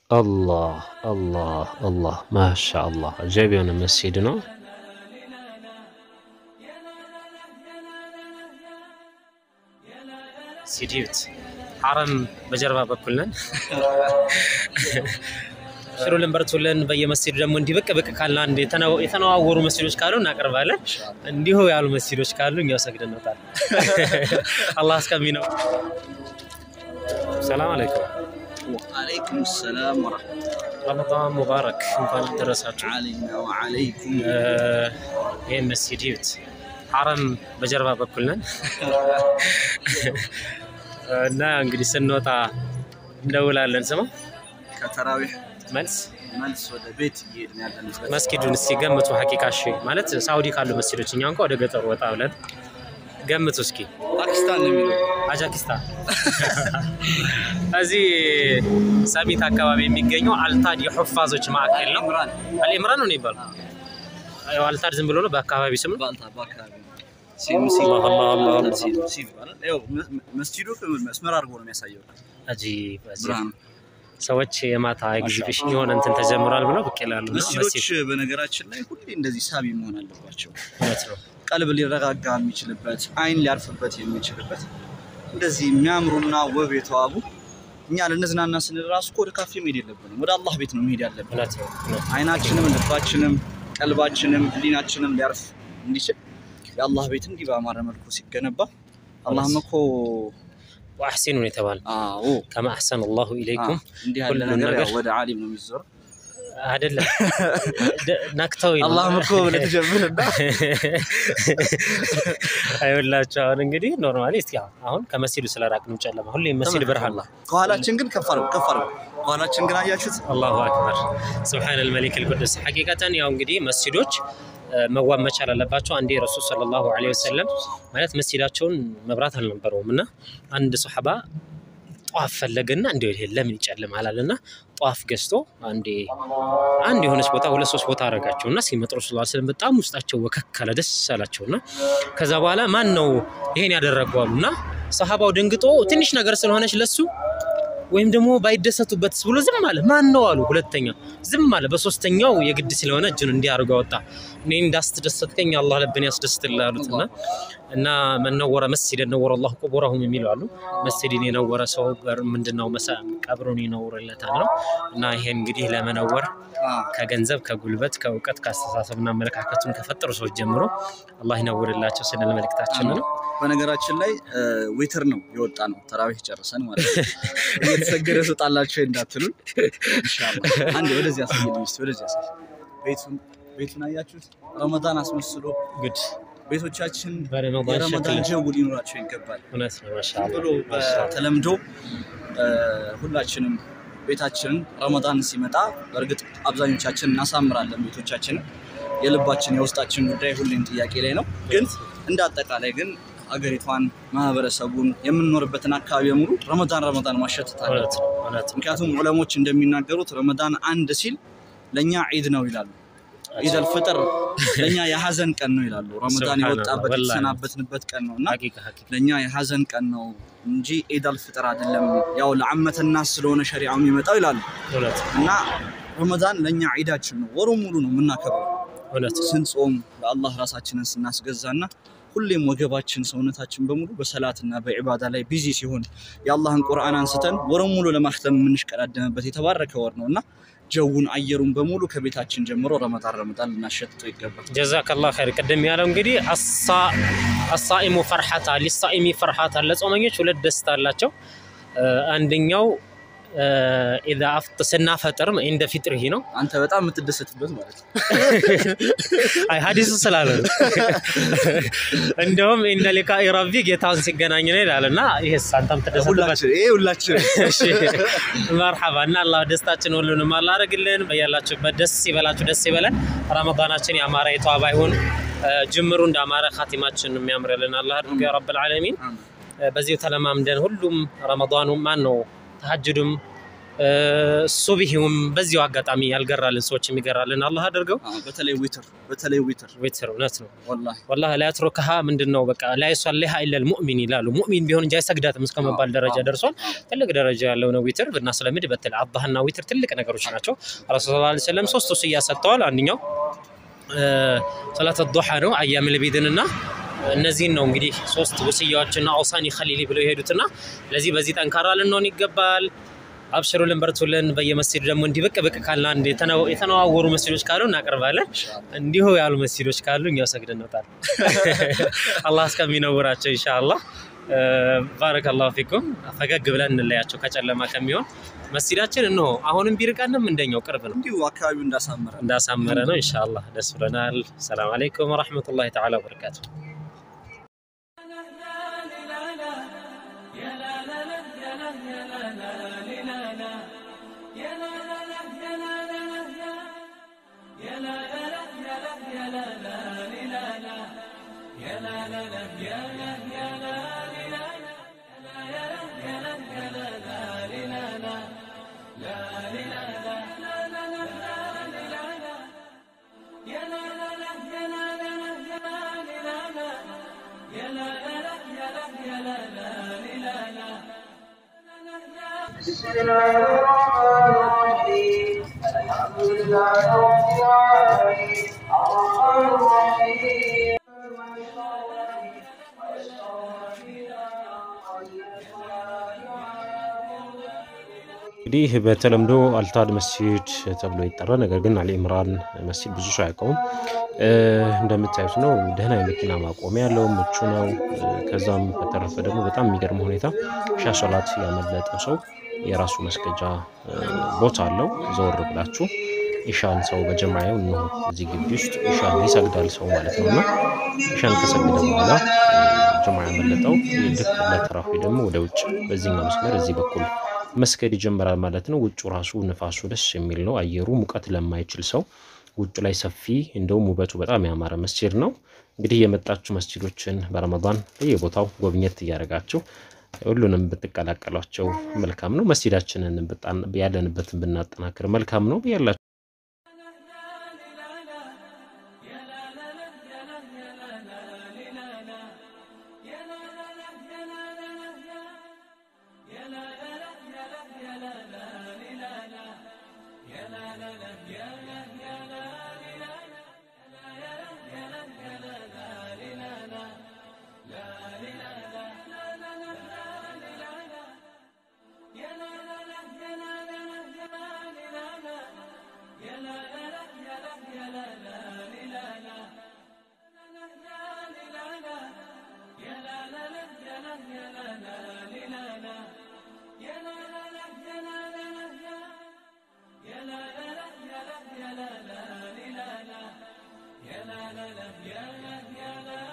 አላህ አላህ አላህ ማሻ አላህ አጃይብ የሆነ መስጂድ ነው። ሲዲዩት ሐረም በጀርባ በኩል ነን። ሽሩልን በርቱልን። በየመስጂዱ ደግሞ እንዲህ ብቅ ብቅ ካልን አንድ የተነዋወሩ መስጂዶች ካሉ እናቀርባለን። እንዲሁ ያሉ መስጂዶች ካሉ እኛው ሰግደን እንወጣለን። አላህ እስከሚ ነው። ሰላም አለይኩም። ወአለይኩም ሰላም ወረሕመቱላህ ረመዳን ሙባረክ። እንኳን ደረሳችሁ። ዓለይና ወዓለይኩም። ይህን መስጂድ ይዩት። ሐረም በጀርባ በኩል ነን እና እንግዲህ ስንወጣ እንደውላለን። ስማ ከተራዊሕ መልስ መልስ ወደ ቤት እየሄድን ያለንበት መስጊዱን እስቲ ገምቱ። ሀቂቃ እሺ፣ ማለት ሳውዲ ካሉ መስጊዶች እኛ እንኳ ወደ ገጠሩ ወጣ ብለን ገምቱ እስኪ። ፓኪስታን ነው የሚለው አጃኪስታን እዚህ ሰሚት አካባቢ የሚገኘው አልታድ የሑፋዞች ማዕከል ነው። ኢምራን አልኢምራን ነው የሚባለው። ያው አልታድ ዝም ብሎ ነው በአካባቢ ስም ነው። ባልታ በአካባቢ ሲምሲ አላህ አላህ አላህ አላህ። ሲምሲ ይባላል። ያው መ- መስጂዱ መስመር አድርጎ ነው የሚያሳየው አጂብ አጂብ። ብርሃኑ። ሰዎች የማታ ኤግዚቢሽን የሆነ እንትን ተጀምሯል ብለው ብቅ ይላሉ። እና መስጂዶች መስጂድ በነገራችን ላይ ሁሌ እንደዚህ ሳቢ መሆን አለባቸው። እውነት ነው። ቀልብ ሊረጋጋ የሚችልበት አይን ሊያርፍበት የሚችልበት እንደዚህ የሚያምሩና ውብ የተዋቡ እኛ ልንዝናና ስንል ራሱ እኮ ወደ ካፌ መሄድ የለብንም። ወደ አላህ ቤት ነው መሄድ ያለብን። እውነት ነው። እውነት ነው። አይናችንም ልባችንም ቀልባችንም ህሊናችንም ሊያርፍ እንዲችል የአላህ ቤት እንዲህ በአማረ መልኩ ሲገነባ አላህም እኮ ወአሕሲኑ ነው የተባለ አዎ ከማ አሕሰነ አላሁ ኢለይኩም እንዲህ ያለ ሁሉም ነገር ነገር ያው ወደ ዓሊም ነው የሚዞር። አይደለም ደ- ነክተው ነው። አላህም እኮ ብለህ ትጀምርና አይወላቸው አሁን እንግዲህ ኖርማሊ እስኪ አሁን- አሁን ከመስጂዱ ስለራቅንም ጨለማ ሁሌም መስጂድ ብርሃን ነው። ከኋላችን ግን ከፍ አድርገው ከፍ አድርገው ከኋላችን ግን አያችሁት አላሁ አክበር ስብሓን ልመሊክ ልቁዱስ ሐቂቀተን ያው እንግዲህ መስጂዶች እ፣ መዋብ መቻል አለባቸው። አንዴ ረሱል ሰለላሁ ዐለይሂ ወሰለም ማለት መስጂዳቸውን መብራት አልነበረውም እና አንድ ሶሐባ ጧፍ ፈለገና እንዲሁ ይሄ ለምን ይጨልማል አለና ጧፍ ገዝቶ አንዴ አንድ የሆነች ቦታ ሁለት ሶስት ቦታ አደረጋቸው እና ሲመጡ ረሱል ስለም በጣም ውስጣቸው ወከክ አለ፣ ደስ አላቸው እና ከዛ በኋላ ማን ነው ይሄን ያደረገው አሉ እና ሰሃባው ደንግጦ ትንሽ ነገር ስለሆነች ለሱ ወይም ደግሞ ባይደሰቱበትስ ብሎ ዝም አለ። ማን ነው አሉ። ሁለተኛ ዝም አለ። በሶስተኛው የግድ ስለሆነ እጁን እንዲህ አድርጎ አወጣ። እኔ እንዳስትደሰትከኝ አላህ ልብን ያስደስትልህ አሉት እና እና መነወረ መስጂድ ነወረ አላሁ ቁቡረሁም የሚሉ አሉ። መስጂድን የነወረ ሰው ጋር ምንድነው መሳ ቀብሩን ይነውርለታል ነው እና ይሄ እንግዲህ ለመነወር ከገንዘብ ከጉልበት ከእውቀት ከአስተሳሰብና አመለካከቱን ከፈጠሩ ሰዎች ጀምሮ አላህ ይነውርላቸው ስንል መልእክታችን ነው። በነገራችን ላይ ዊትር ነው የወጣ ነው ተራዊህ ጨርሰን ማለት ነው። እየተሰገደ ስጣላቸው እንዳትሉን ኢንሻአላህ። አንዴ ወደዚህ ያሳየን ሚስት ወደዚህ ያሳየን። ቤቱን ቤቱን አያችሁት? ረመዳን አስመስሎ ግድ ቤቶቻችን በረመዳን የረመዳን ሸክል ጀው ሊኖራቸው ይገባል። እውነት ነው። ዝም ማሻአላህ ብሎ ማሻአላህ። በተለምዶ እ፣ ሁላችንም ቤታችንን ረመዳን ሲመጣ በእርግጥ አብዛኞቻችን እናሳምራለን ቤቶቻችንን። የልባችን የውስጣችን ጉዳይ ሁሌም ጥያቄ ላይ ነው። ግን እንደ አጠቃላይ ግን አገሪቷን፣ ማህበረሰቡን፣ የምንኖርበትን አካባቢ በሙሉ ረመዳን ረመዳን ማሸተት አለ። እውነት ነው። እውነት ነው። ምክንያቱም ዑለሞች እንደሚናገሩት ረመዳን አንድ ሲል ለእኛ ዒድ ነው ይላሉ። ዒድ አልፍጥር ለእኛ የሀዘን ቀን ነው ይላሉ። ረመዳን ሱብሃነላህ፣ የወጣበት ወላሂ። የተሰናበትንበት ቀን ነው እና ሐቂቃ ሐቂቃ ለእኛ የሀዘን ቀን ነው እንጂ ዒድ አልፍጥር አይደለም። ያው ለዓመተና ስለሆነ ሸሪዓው የሚመጣው ይላሉ እውነት ነው። እና ረመዳን ለእኛ ዒዳችን ነው። ወሩን ሙሉ ነው የምናከብረው እውነት ነው። ስንጾም ለአላህ ራሳችንን ስናስገዛና ሁሌም ወገባችን ሰውነታችን በሙሉ በሰላትና በዒባዳ ላይ ቢዚ ሲሆን የአላህን ቁርአን አንስተን ወሩን ሙሉ ለማክተም የምንሽቀዳደምበት የተባረከ ወር ነው እና ጀውን አየሩን በሙሉ ከቤታችን ጀምሮ ረመዳን ረመዳን ልናሸትተው ይገባል። ጀዛከላህ ኸይር። ቅድም ያለው እንግዲህ አሳ- አሳኢሙ ፈርሐታ ሊሳኢሚ ፈርሐታ ለጾመኞች ሁለት ደስታ አላቸው። እ፣ አንደኛው እ፣ ኢዛ አፍጥ ስናፈጥር እንደ ፊጥርሂ ነው። አንተ በጣም የምትደሰትበት ማለት ነው። አይ ሀዲሱ ስላለ ነው። እንደውም ኢንደ ሊቃኢ ረቢ ጌታውን ሲገናኝ ነው ይላል እና ይህስ አንተም ትደሰትበት ሁላችን ይሄ ሁላችን እሺ መርሐባ እና አላህ ደስታችን ሁሉንም አላህ አድርግልን። በያላችሁበት ደስ ይበላችሁ፣ ደስ ይበለን። ረመዳናችን ያማረ የተዋበ ይሁን። እ፣ ጅምሩ እንዳማረ ኻቲማችን የሚያምርልን አላህ አድርገ ያ ረብል ዓለሚን። እ፣ በዚሁ ተለማምደን ሁሉም ረመዳኑ ማን ነው ተሐጅዱም ሱብሂውም በዚሁ አጋጣሚ ያልገራልን ሰዎች የሚገራልን አላህ አድርገው። አዎ፣ በተለይ ዊትር በተለይ ዊትር ዊትር እውነት ነው። ወላሂ ወላሂ ላ የትሩክሃ ምንድን ነው በቃ ላ ዩሰሊሃ ኢለል ሙእሚን ይላሉ። ሙእሚን ቢሆን እንጂ አይሰግዳትም እስከ መባል ደረጃ ደርሷል። ትልቅ ደረጃ ያለው ነው ዊትር ብናስለምድ። በተለይ አላህና ዊትር ትልቅ ነገሮች ናቸው። ረሱል ሰለላሁ ዐለይሂ ወሰለም ሶስት ወስያ ሰጥተዋል። አንደኛው ሰላት ዱሓ ነው አያም ልቢድን እና እነዚህን ነው እንግዲህ ሶስት ወስያዎችና አውሳኒ ኸሊሊ ብለው የሄዱትና ለዚህ በዚህ ጠንካራ ልንሆን ይገባል። አብሽሩልን በርቱልን። በየመስጂዱ ደግሞ እንዲህ ብቅ ብቅ ካለ አንድ የተነው- የተነዋወሩ መስጂዶች ካሉ እናቀርባለን። እንዲሁ ያሉ መስጂዶች ካሉ እኛው ሰግደን እንወጣለን። አላህ እስከሚነውራቸው ኢንሻአላህ። ባረከላሁ ፊኩም። ፈገግ ብለን እንለያቸው ከጨለማ ከሚሆን መስጂዳችን እነሆ አሁንም ቢርቀንም እንደኛው ቅርብ ነው። እንዲሁ አካባቢው እንዳሳመረ እንዳሳመረ ነው። ኢንሻአላህ ደስ ብሎናል። ሰላም አለይኩም ወራህመቱላሂ ተዓላ ወበረካቱ። بسم الله الرحمن الرحيم الحمد لله رب العالمين الرحمن الرحيم እንግዲህ በተለምዶ አልታድ መስጂድ ተብሎ ይጠራ። ነገር ግን አሊ ኢምራን መስጂድ ብዙ ሰው አያውቀውም። እ፣ እንደምታዩት ነው። ደህና የመኪና ማቆሚያ ያለው ምቹ ነው። እ፣ ከዛም በተረፈ ደግሞ በጣም የሚገርም ሁኔታ ሻ ሶላት ያመለጠው ሰው የራሱ መስገጃ እ፣ ቦታ አለው። ዘወር ብላችሁ ኢሻን ሰው በጀማያው ነው እዚህ ግቢ ውስጥ ኢሻን ይሰግዳል ሰው ማለት ነው እና ኢሻን ከሰገደ በኋላ ጀማ ያመለጠው ልክ ለተራፊ ደግሞ ወደ ውጭ በዚህኛው መስመር እዚህ በኩል መስገድ ይጀምራል ማለት ነው። ውጩ ራሱ ንፋሱ ደስ የሚል ነው። አየሩ ሙቀት ለማይችል ሰው ውጭ ላይ ሰፊ እንደውም ውበቱ በጣም ያማረ መስጂድ ነው። እንግዲህ የመጣችሁ መስጂዶችን በረመዳን በየቦታው ጎብኘት እያደረጋችሁ ሁሉንም ብትቀላቀሏቸው መልካም ነው። መስጂዳችንን ብጣን- ያለንበትን ብናጠናክር መልካም ነው ያላችሁ يا لا لا